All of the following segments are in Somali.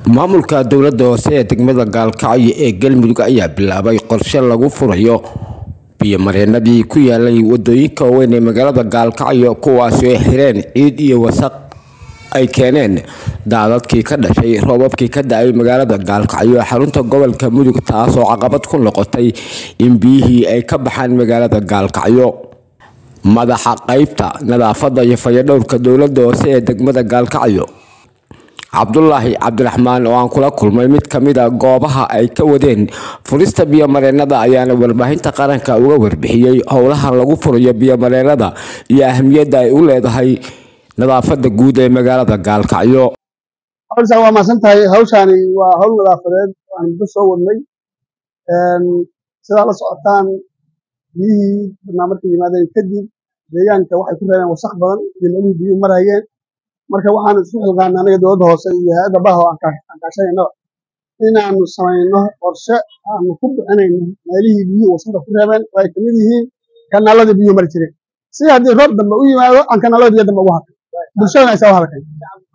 maamulka dowladda hoose ee degmada gaalkacyo ee galmudug ayaa bilaabay qorshe lagu furayo biyomareenadii ku yaalay wadooyinka waaweyn ee magaalada gaalkacyo kuwaasi oo xireen ciid iyo wasaq ay keeneen daadadkii ka dhashay roobabkii ka da-ay magaalada gaalkacyo ee xarunta gobolka mudug taasoo caqabad ku noqotay in biyihii ay ka baxaan magaalada gaalkacyo madaxa qeybta nadaafada iyo fayadhowrka dowladda hoose ee degmada gaalkacyo cabdulaahi cabdiraxmaan oo aan kula kulmay mid kamid a goobaha ay ka wadeen furista biyomareenada ayaana warbaahinta qaranka uga warbixiyey howlahan lagu furayo biyomareenada iyo ahamiyadda ay u leedahay nadaafada guud ee magaalada gaalkacyo hawshaan waa mahadsan tahay hawshaani waa hawl nadaafadeed aan muddo soo wadnay sidaa la socotaan biyihii badnaa markay yimaadeen kadib deegaanka waxay ku reebeen wasaq badan iyo meelihii biyuhu marhayeen marka waxaanu isku xilqaana anaga dowladda hoose iyo hay-adda baha oo aan kaashanayno inaanu samayno qorshe aanu ku bixinayno meelihii biyuhu wasaqda ku reebeen oo ay kamid yihiin kanaaladii biyuhu mari jireen si haddii roob dambe u yimaado aan kanaalada biyo dambe ugu hakan bulshadana aysaa u halkan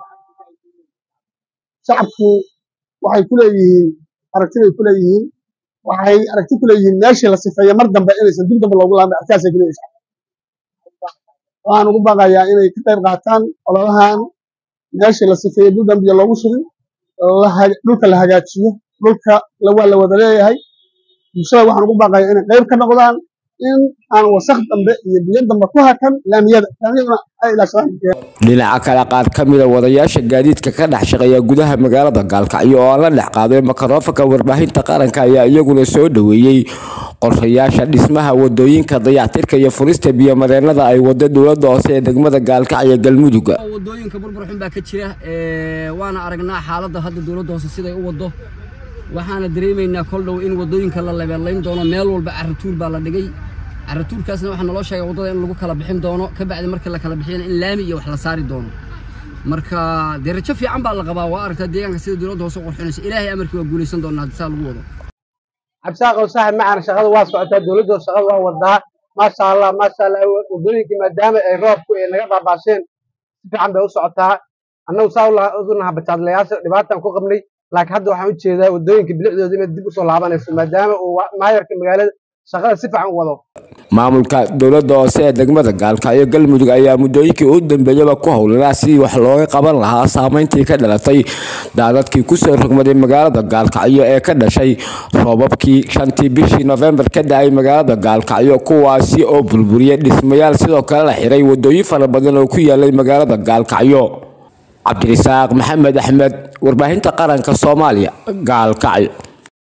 shacabku waxay ku leeyihiin aragti bay ku leeyihiin waxay aragti ku leeyihiin meeshii la sifeeyo mar dambe inaysan dib dambe loogu laabin arkaasay ku leeyihin waxaan ugu baaqayaa inay ka qayb qaataan ololahan meeshii la sifeeyey dul dambiya loogu shubin dhulka la hagaajiyo dhulka waa la wada leeyahay bulshada waxaan ugu baaqayaa inay qayb ka noqdaan in aan wasaq dambe iyo biyo dambe ku hakan laamiyada laamiyaduna ay ilaashadaan dhinaca kale qaar ka mida wadayaasha gaadiidka ka dhex shaqeeya gudaha magaalada gaalkacyo oo aan la dhex qaaday makarofanka warbaahinta qaranka ayaa iyaguna soo dhoweeyey qorshayaasha dhismaha wadooyinka dayactirka iyo furista biyomareenada ay wado dowladda hoose ee degmada gaalkacyo galmudug wadooyinka burbur xun baa ka jira waana aragnaa xaaladda hadda dowladda hoose siday u wado waxaana dareemaynaa kol dhow in wadooyinka la lebeelayn doono meel walba caratuur baa la dhigay caratuurkaasna waxaa naloo sheegay waddada in lagu kala bixin doono ka bacdi markii la kala bixiyana in laami iyo wax la saari doono marka dee rajo fiican baa la qabaa waa aragtaa deegaanka sida dowladda hoose qurxinaysa ilaahay amarkii waa guulaysan doonaa haddii saa lagu wado cabsaaqow saaxib macana shaqada waa socotaa dowladda shaqada waa wadaa maasha allah maasha allah wadooyinkii maadaama ay roobku ay naga baabaasheen si fiican bay u socotaa annagu saa unaha bajaadlayaasha dhibaataan ku qabnay laakiin hadda waxaan u jeedaa wadooyinka bilicdooda inay dib usoo laabanayso maadaama uu maayarka magaalada shaqada si fiican u wado maamulka dowladda hoose ee degmada gaalkacyo galmudug ayaa muddooyinkii u dambeeyaba ku howlanaa sidii wax looga qaban lahaa saameyntii ka dhalatay daadadkii kusoo rogmaday magaalada gaalkacyo ee ka dhashay roobabkii shantii bishii nofembar ka da-ay magaalada gaalkacyo kuwaasi oo burburiyay dhismayaal sidoo kale la xiray wadooyin fara badan oo ku yaalay magaalada gaalkacyo cabdirisaaq maxamed axmed warbaahinta qaranka soomaaliya gaalkacyo